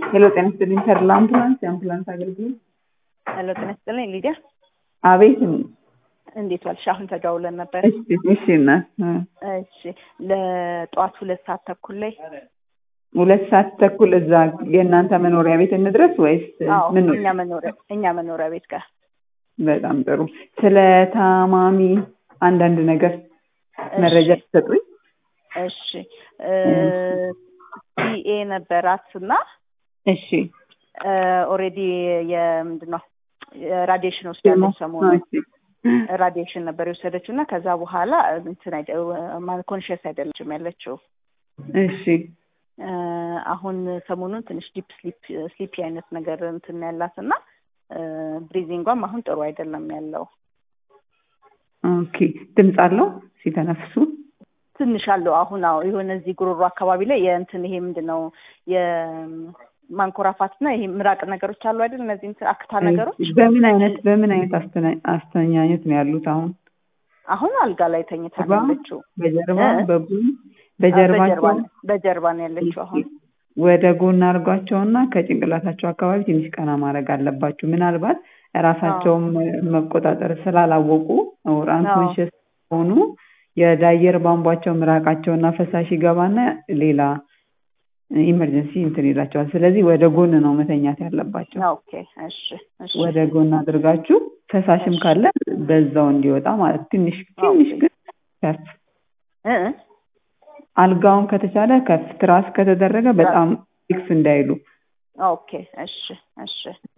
ሄሎ ጤና ይስጥልኝ ተድላ አምቡላንስ የአምቡላንስ አገልግሎት ሄሎ ጤና ይስጥልኝ ሊዲያ አቤት እንዴት ዋልሽ? አሁን ተደዋውለን ነበር። እሺ እሺ እናት እሺ ለጠዋት ሁለት ሰዓት ተኩል ላይ ሁለት ሰዓት ተኩል እዛ የእናንተ መኖሪያ ቤት እንድረስ ወይስ አዎ ምን ነው? እኛ መኖሪያ እኛ መኖሪያ ቤት ጋር በጣም ጥሩ ስለ ታማሚ አንዳንድ ነገር መረጃ እሺ ትሰጡኝ እሺ ሲኤ ነበራት እና እሺ ኦልሬዲ የምንድን ነው ራዲዬሽን ወስዳለች ሰሞኑን እሺ ራዲዬሽን ነበር የወሰደችው እና ከዛ በኋላ እንትን ኮንሽስ አይደለችም ያለችው እሺ እ አሁን ሰሞኑን ትንሽ ዲፕ ስሊፒ አይነት ነገር እንትን ያላት እና ብሪዚንጓም አሁን ጥሩ አይደለም ያለው ኦኬ ድምፅ አለው ሲተነፍሱ ትንሽ አለው አሁን አዎ የሆነ እዚህ ጉሮሮ አካባቢ ላይ የእንትን ይሄ ምንድን ነው የማንኮራፋት እና ይሄ ምራቅ ነገሮች አሉ አይደል እነዚህ እንትን አክታ ነገሮች በምን አይነት በምን አይነት አስተና- አስተኛኘት ነው ያሉት አሁን አሁን አልጋ ላይ ተኝታ ነው ጀርባ ያለችው በጀርባ እ? በጎን በጀርባ በጀርባቸው ነው- በጀርባ ነው ያለችው አሁን ወደ ጎን አድርጓቸውና ከጭንቅላታቸው አካባቢ ትንሽ ቀና ማድረግ አለባችሁ። ምናልባት ራሳቸውም መቆጣጠር ስላላወቁ ኦር አንኮንሽስ ሆኑ የአየር ቧንቧቸው ምራቃቸውና ፈሳሽ ይገባና ሌላ ኢመርጀንሲ እንትን ይላቸዋል። ስለዚህ ወደ ጎን ነው መተኛት ያለባቸው። ኦኬ እሺ እሺ ወደ ጎን አድርጋችሁ ፈሳሽም ካለ በዛው እንዲወጣ ማለት ትንሽ ትንሽ ግን ከፍ እ እ አልጋውን ከተቻለ ከፍ ትራስ ከተደረገ በጣም ፊክስ እንዳይሉ ኦኬ እሺ እሺ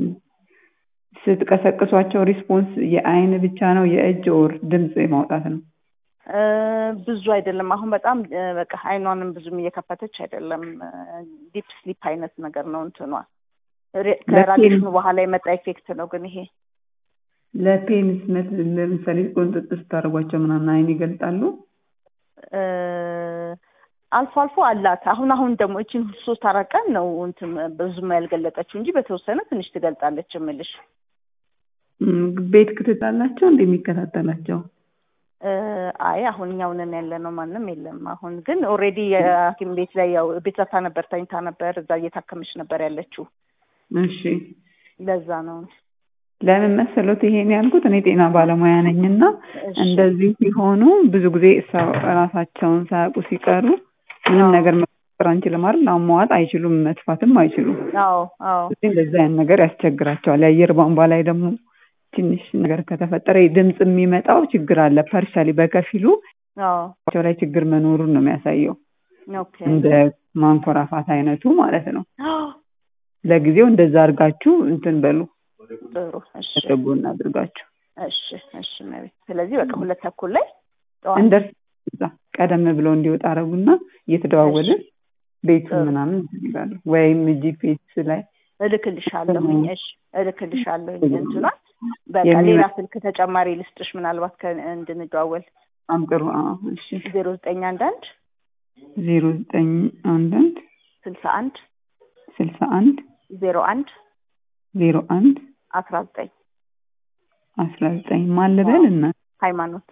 ስትቀሰቅሷቸው ሪስፖንስ የአይን ብቻ ነው የእጅ ኦር ድምፅ ማውጣት ነው? እ ብዙ አይደለም አሁን በጣም እ በቃ አይኗንም ብዙም እየከፈተች አይደለም ዲፕ ስሊፕ አይነት ነገር ነው እንትኗ ሬ- ከራዲሽኑ በኋላ የመጣ ኢፌክት ነው ግን ይሄ ለፔንስ መት- ለምሳሌ ቁንጥጥ ስታደርጓቸው ምናምን አይን ይገልጣሉ? እ አልፎ አልፎ አላት አሁን አሁን ደግሞ እችን ሶስት አራት ቀን ነው እንትን ብዙም ያልገለጠችው እንጂ በተወሰነ ትንሽ ትገልጣለች የምልሽ እም፣ ቤት ክትትላላቸው እንደሚከታተላቸው እ አይ አሁን እኛው ነን ያለ ነው ማንም የለም አሁን ግን ኦልሬዲ የሐኪም ቤት ላይ ያው ቤት ዘግታ ነበር ተኝታ ነበር እዛ እየታከመች ነበር ያለችው እሺ ለዛ ነው ለምን መሰሎት ይሄን ያልኩት እኔ ጤና ባለሙያ ነኝና እሺ እንደዚህ ሲሆኑ ብዙ ጊዜ ሰው ራሳቸውን ሳያውቁ ሲቀሩ ምንም አዎ። ነገር መፍጠር አንችልም አይደል? አሟዋጥ አይችሉም፣ መጥፋትም አይችሉም። አዎ አዎ ስለዚህ እንደዚህ አይነት ነገር ያስቸግራቸዋል። የአየር ቧንቧ ላይ ደግሞ ትንሽ ነገር ከተፈጠረ ድምፅ የሚመጣው ችግር አለ። ፐርሻሊ በከፊሉ አዎ ቸው ላይ ችግር መኖሩን ነው የሚያሳየው፣ ኦኬ እንደ ማንኮራፋት አይነቱ ማለት ነው። ለጊዜው እንደዛ አድርጋችሁ እንትን በሉ፣ ጥሩ እሺ ተጎን አድርጋችሁ እሺ እሺ መቤት ስለዚህ በቃ ሁለት ተኩል ላይ ጠዋት እንደርስ እዛ ቀደም ብለው እንዲወጣ አረጉና እየተደዋወልን ቤቱን ጥሩ። ምናምን እንትን ይላሉ። ወይም ጂፒኤስ ላይ እልክልሻለሁኝ እሺ እልክልሻለሁኝ እንትኗ በቃ የሚመ- ሌላ ስልክ ተጨማሪ ልስጥሽ ምናልባት ከ- እንድንደዋወል በጣም ጥሩ። አዎ፣ እሺ ዜሮ ዘጠኝ አንድ አንድ ዜሮ ዘጠኝ አንድ አንድ ስልሳ አንድ ስልሳ አንድ ዜሮ አንድ ዜሮ አንድ አስራ ዘጠኝ አስራ ዘጠኝ ማን ልበል እና ሃይማኖት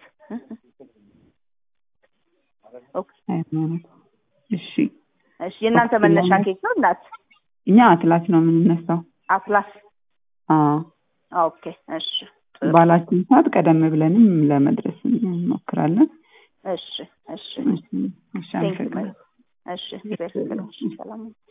ኦኬ ሃይማኖት። እሺ እሺ የእናንተ መነሻ ኬት ነው እናት እኛ አትላስ ነው የምንነሳው። አትላስ አዎ ኦኬ እሺ ጥሩ። ባላችን ሰዓት ቀደም ብለንም ለመድረስ እንሞክራለን። እሺ እሺ እሺ፣ እሺ፣ ቴንክ ዩ አመሰግናለሁ። እሺ እግዚአብሔር ይስጥልኝ። ሰላም